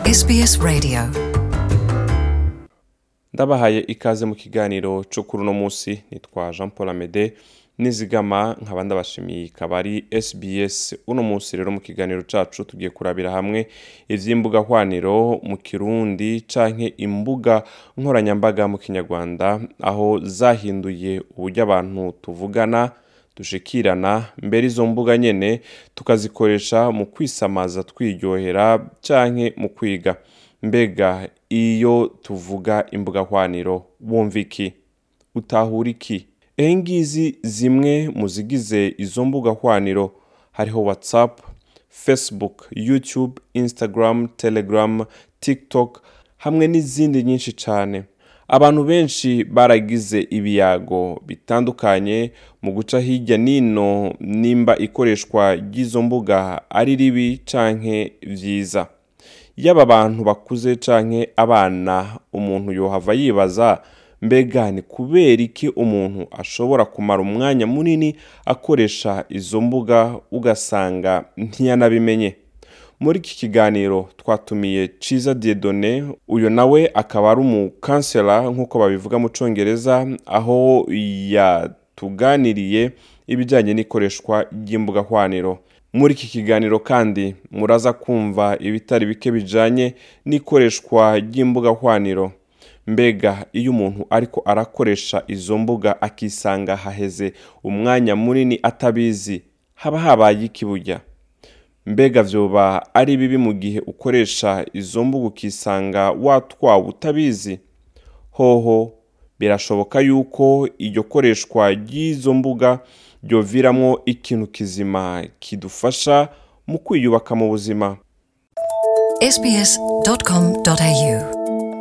SBS Radio ndabahaye ikaze mu kiganiro cyo kuri uno munsi nitwa jean paul amede nizigama nkaba ndabashimiye ikaba ari sbs uno munsi rero mu kiganiro cacu tugiye kurabira hamwe ivy'imbuga hwaniro mu kirundi canke imbuga nkoranyambaga mu kinyarwanda aho zahinduye uburyo abantu tuvugana dushikirana mbere izo mbuga nyene tukazikoresha mu kwisamaza twiryohera canke mu kwiga mbega iyo tuvuga imbuga hwaniro wumva iki utahura iki ehe ngizi zimwe mu zigize izo mbuga hwaniro hariho whatsapp facebook youtube instagram telegram tiktok hamwe n'izindi nyinshi cyane abantu benshi baragize ibiyago bitandukanye mu guca hirya n'ino nimba ikoreshwa ry'izo mbuga ari ribi canke vyiza yaba abantu bakuze canke abana umuntu yohava yibaza mbega ni kubera iki umuntu ashobora kumara umwanya munini akoresha izo mbuga ugasanga ntiyanabimenye muri iki kiganiro twatumiye ciza diedone uyu nawe akaba ari umukansela nk'uko babivuga mu congereza aho yatuganiriye ibijyanye n'ikoreshwa ry'imbuga hwaniro muri iki kiganiro kandi muraza kumva ibitari bike bijanye n'ikoreshwa ry'imbuga hwaniro mbega iyo umuntu ariko arakoresha izo mbuga akisanga haheze umwanya munini atabizi haba habaye iki burya mbega vyoba ari bibi mu gihe ukoresha izo mbuga ukisanga watwawe utabizi hoho birashoboka yuko iryo koreshwa ry'izo mbuga ryoviramwo ikintu kizima kidufasha mu kwiyubaka mu buzima sbs.com.au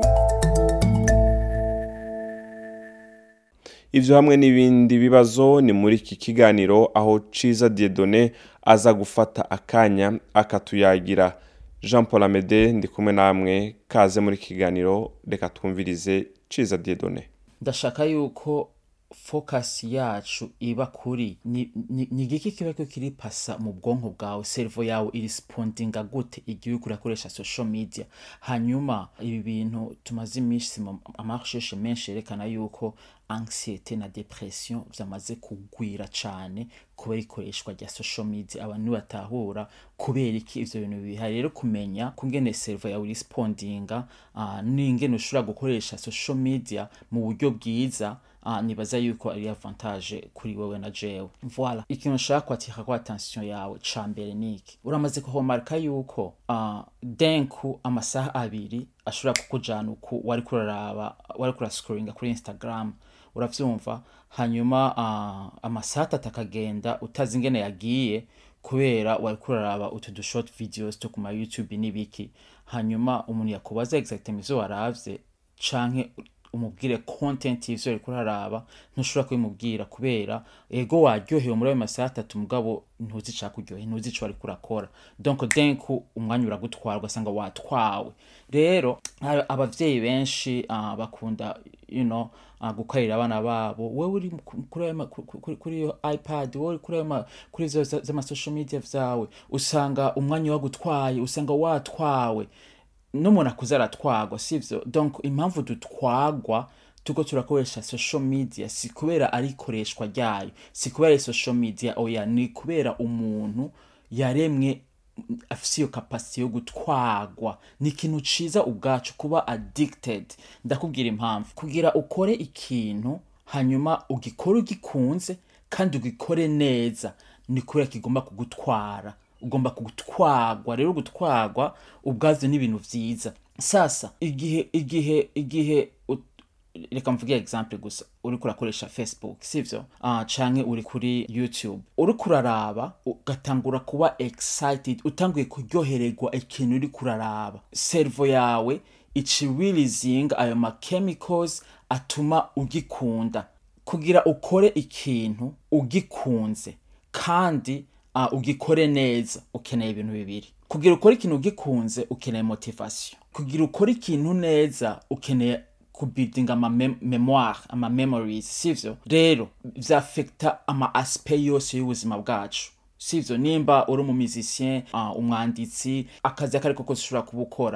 ivyo hamwe n'ibindi bibazo ni muri iki kiganiro aho ciza diedone aza gufata akanya akatuyagira jean paul amede ndi kumwe namwe kaze muri iki kiganiro reka twumvirize ciza diedone ndashaka yuko focus yacu iba kuri ni ni- ni igiki kiba ko kiri pasa mu bwonko bwawe servo yawe irespondinga gute igihe uriko urakoresha social media hanyuma ibi bintu tumaze iminsi mu amarsheshe menshi yerekana yuko anxiety na depression vyamaze kugwira cane kubera ikoreshwa rya social media abantu batahura kubera iki ivyo bintu bihari rero kumenya kungene servo yawe irespondinga uh, n'ingene ushobora gukoresha social media mu buryo bwiza uh, nibaza yuko ari avantage kuri wewe na jewe voilà ikintu nshaka kwatika kwa attention yawe ca mbere niki uramaze kuhomarika yuko uh, denku amasaha abiri ashobora kukujana uku wariko uraraba wariko urascrollinga kuri instagram uravyumva hanyuma uh, amasaha atatu akagenda utazi ingene yagiye kubera wariko uraraba utu du short videos two kuma youtube n'ibiki hanyuma umuntu yakubaza exactement ivyo waravye canke umubwire content y'ivyo uriko uraraba ntushobora kubimubwira kubera ego waryohewe muri ayo masaha atatu mugabo ntuzi icakuryoheye ntuzi ico wariko urakora donc denku umwanya uragutwara ugasanga watwawe rero a- abavyeyi benshi uh, bakunda you know, uh, gukarira abana babo wewe uri ku- kuri ayo ma- ku- ku- kuri iyo ipad wowe uri kuri ayo ma- kuri izo za- z'amasocial media vyawe usanga umwanya wagutwaye usanga watwawe n'umuntu akuze aratwagwa sivyo donc impamvu dutwagwa tuko turakoresha social media si kubera ari ikoreshwa ryayo si kubera ari social media oya ni kubera umuntu yaremwe mm, afise iyo kapasite yo gutwagwa ni ikintu ciza ubwacu kuba addicted ndakubwira impamvu kugira ukore ikintu hanyuma ugikore ugikunze kandi ugikore neza ni kubera kigomba kugutwara ugomba gutwagwa rero gutwagwa ubwavyo ni ibintu vyiza sasa igihe igihe igihe ut- reka mvuge example gusa uriko urakoresha facebook sivyo uh, canke uri kuri youtube uriko uraraba ugatangura kuba excited utanguye kuryohererwa ikintu uriko uraraba servo yawe icirilizinga ayo ma chemicals atuma ugikunda kugira ukore ikintu ugikunze kandi uh, ugikore neza ukeneye ibintu bibiri kugira ukore ikintu ugikunze ukeneye motivation kugira ukore ikintu neza ukeneye kubuildinga ama mem memoire ama memories sivyo rero vyafekta ama aspect yose y'ubuzima bwacu sivyo nimba uri umumizisien uh, umwanditsi akazi akariko kose ushobora kubukora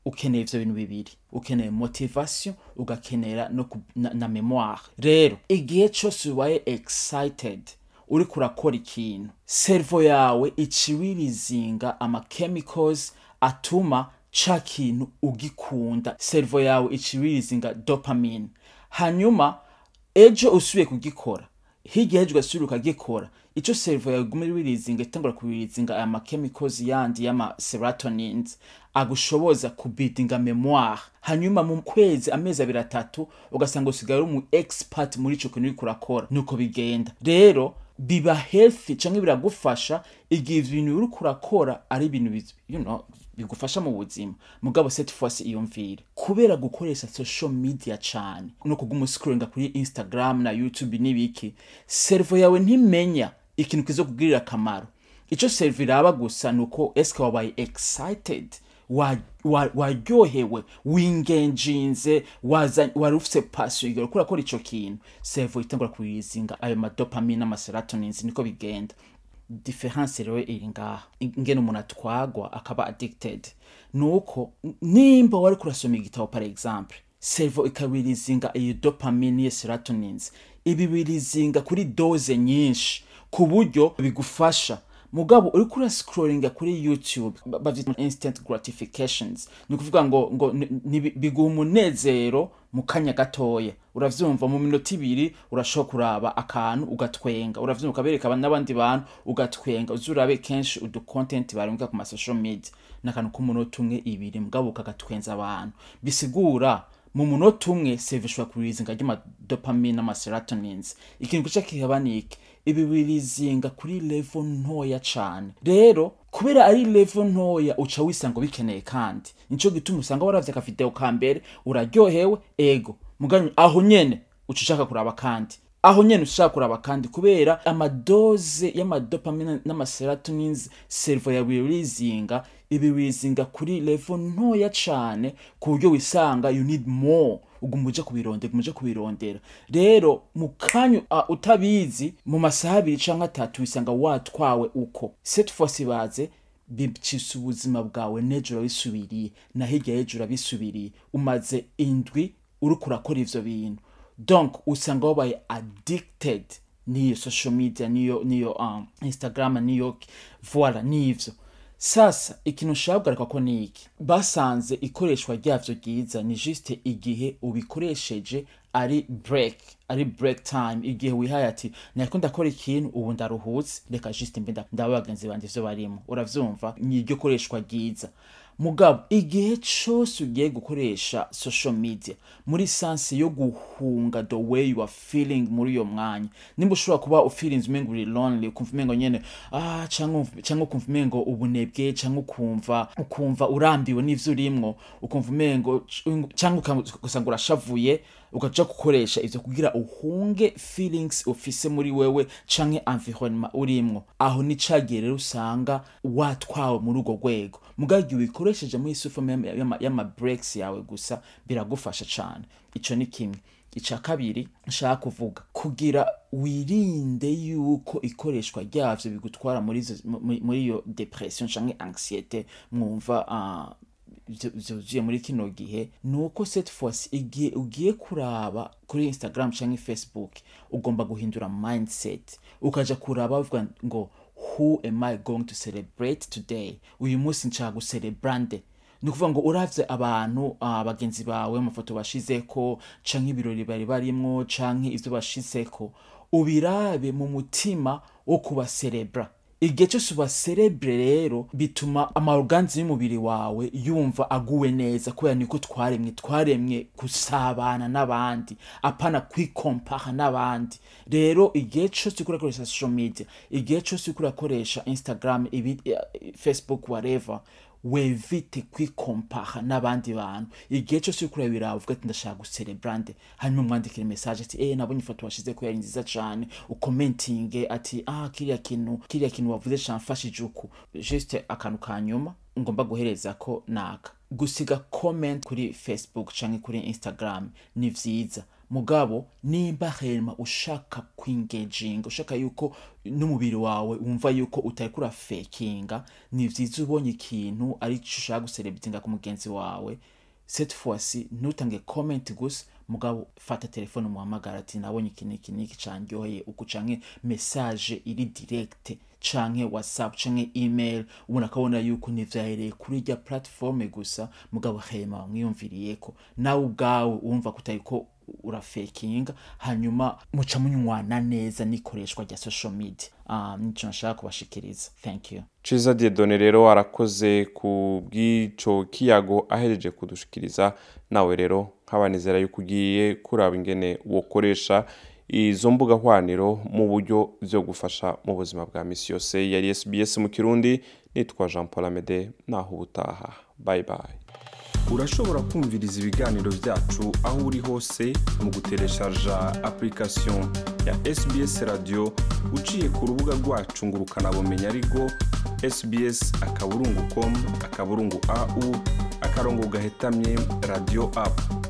ukeneye ivyo bintu bibiri ukeneye motivation ugakenera no ku- na, na memoire rero igihe cose ubaye excited uriko urakora ikintu servo yawe iciwirizinga ama chemicals atuma ca kintu ugikunda servo yawe iciwirizinga dopamine hanyuma ejo usubiye kugikora hirya ejo ugasubira ukagikora ico servo yawe iguma wirizinga itangura kubirizinga aya chemicals yandi y'ama serotonins agushoboza kubidinga memoire hanyuma mu kwezi amezi abiri atatu ugasanga usigaye uri umu expert muri ico kintu uriko urakora nuko bigenda rero biba healthy canke biragufasha igihe ibintu uriko urakora ari ibintu biz- you know, bigufasha mu buzima mugabo cette fois iyumvire kubera gukoresha social media cane no kuguma uscrollinga kuri instagram na youtube n'ibiki servo yawe ntimenya ikintu kizo kugirira akamaro ico servo iraba gusa nuko eske wabaye excited wa- wa- waryohewe wingenjinze waza- wari ufise passion igera ukora kora ico kintu servo itangura kuyizinga ayo madopamine n'amaserotonins niko bigenda difference rero iri ngaha ingene umuntu atwagwa akaba addicted nuko nimba wari kurasoma igitabo par exemple servo ikabirizinga iyo dopamine n'iyo serotonins ibi birizinga kuri doze nyinshi ku buryo bigufasha mugabo uriko urascrollinga kuri youtube ba- bavyita instant gratifications ni ukuvuga ngo ngo ni- ni- biguha umunezero mu kanya gatoya uravyumva mu minota ibiri urashobora kuraba akantu ugatwenga uravyumva ukabereka aba- n'abandi bantu ugatwenga uzi urabe kenshi udu content barungika ku masocial media n'akantu k'umunota umwe ibiri mugabo ukagatwenza abantu bisigura mu munota umwe save ishobora kurizinga ry'amadopamine n'amaserotonins ikintu gica kihaba niki ibi birizinga kuri level ntoya cane rero kubera ari level ntoya uca wisanga ubikeneye kandi nico gituma usanga waravye akavideo ka mbere uraryohewe ego mugani aho nyene uca ushaka kuraba kandi aho nyene ushaka kuraba kandi kubera amadoze y'amadopamine n'amaserotonins servo yawe irizinga ibi birizinga kuri level ntoya cane ku buryo wisanga you need more uguma uja kubirondera uguma uja kubirondera rero mu kanya uh, utabizi mu masaha abiri canke atatu wisanga watwawe uko cette fois baze bicisa ubuzima bwawe n'ejo urabisubiriye na hirya y'ejo urabisubiriye umaze indwi uriko urakora ivyo bintu donc usanga wabaye addicted n'iyo social media niyo niyo um, instagram niyo voila n'ivyo sasa ikintu nshaka kugaruka ko ni iki basanze ikoreshwa ryavyo ryiza ni juste igihe ubikoresheje ari break ari break time igihe wihaye ati nariko ndakora ikintu ubu ndaruhutse reka juste mbe nda- ndaba bagenzi banje ivyo barimo uravyumva ni iryo koreshwa ryiza mugabo igihe cose ugiye gukoresha social media muri sansi yo guhunga the way you are feeling muri iyo mwanya nimba ushobora kuba ufeelings umengo uri lonely ukumva umengo nyene ah canke umv- canke ukumva umengo ubunebwe canke ukumva ukumva urambiwe n'ivyo urimwo ukumva umengo c- canke uka- ugasanga urashavuye ukaja gukoresha ivyo kugira uhunge feelings ufise muri wewe canke environnement urimwo aho ni cagihe rero usanga watwawe muri urwo rwego mugabo igihe ubikoresheje muri sufome y'ama breaks yawe gusa biragufasha cane ico ni kimwe ica kabiri nshaka kuvuga kugira wirinde yuko ikoreshwa ryavyo bigutwara muri izo- mu- muri iyo depression canke anxiete mwumva ah, vyo- vyuzuye muri kino gihe ni uko cette fois igihe ugiye kuraba kuri instagram canke facebook ugomba guhindura mindset ukaja kuraba uvuga ngo who am i going to celebrate today uyu munsi nshaka gucelebrande ni ukuvuga ngo uravye abantu ah, bagenzi bawe amafoto bashizeko canke ibirori bari barimwo canke ivyo bashizeko ubirabe mu mutima wo kubaserebra igihe cyose ubaserebre rero bituma amaorganzi y'umubiri wawe yumva aguwe neza kubera niko twaremwe twaremwe gusabana n'abandi apana kwikompara n'abandi rero igihe cyose uriko urakoresha social media igihe cyose uriko urakoresha instagram ibi, eh, facebook whatever wevite kwikompara n'abandi bantu igihe cyose uriko urabiraba uvuga ati ndashaka gucelebrande hanyuma umwandikire message ati eh nabonye ifoto washize ko yari nziza cane ukomentinge ati ah kiriya kintu kiriya kintu wavuze camfashije uku juste akantu ka nyuma ngomba guhereza ko naka gusiga comment kuri facebook canke kuri instagram ni vyiza mugabo nimba hema ushaka kwingeginga ushaka yuko n'umubiri wawe wumva yuko utari kurafekinga ni vyiza ubonye ikintu ari co ushaka guserebitinga ku mugenzi wawe cette fois-ci ntutange comment gusa mugabo fata telefone umuhamagara ati nabonye iki niki niki candyoheye uku canke message iri direct canke whatsapp canke email ubona akabona yuko ntivyahereye kuri irya platforme gusa mugabo hema wamwiyumviriyeko nawe ubwawe wumva kutariko urafekinga hanyuma muca munywana neza n'ikoreshwa rya social media um, nico nashaka kubashikiriza thank you ciza diedone rero arakoze ku bw'ico kiyago ahejeje kudushikiriza nawe rero nkabanizera yuko ugiye kuraba ingene wokoresha izo mbuga hwaniro mu buryo vyo gufasha mu buzima bwa misi yose yari sbs mu kirundi nitwa jean paul amede naho ubutaha bye bye urashobora kumviriza ibiganiro byacu aho uri hose mu gutereshaja application ya sbs radio uciye ku rubuga rwacu ngo ukanabumenya ariko sbs akaburungu com akaburungu au akarongo gahetamye radio app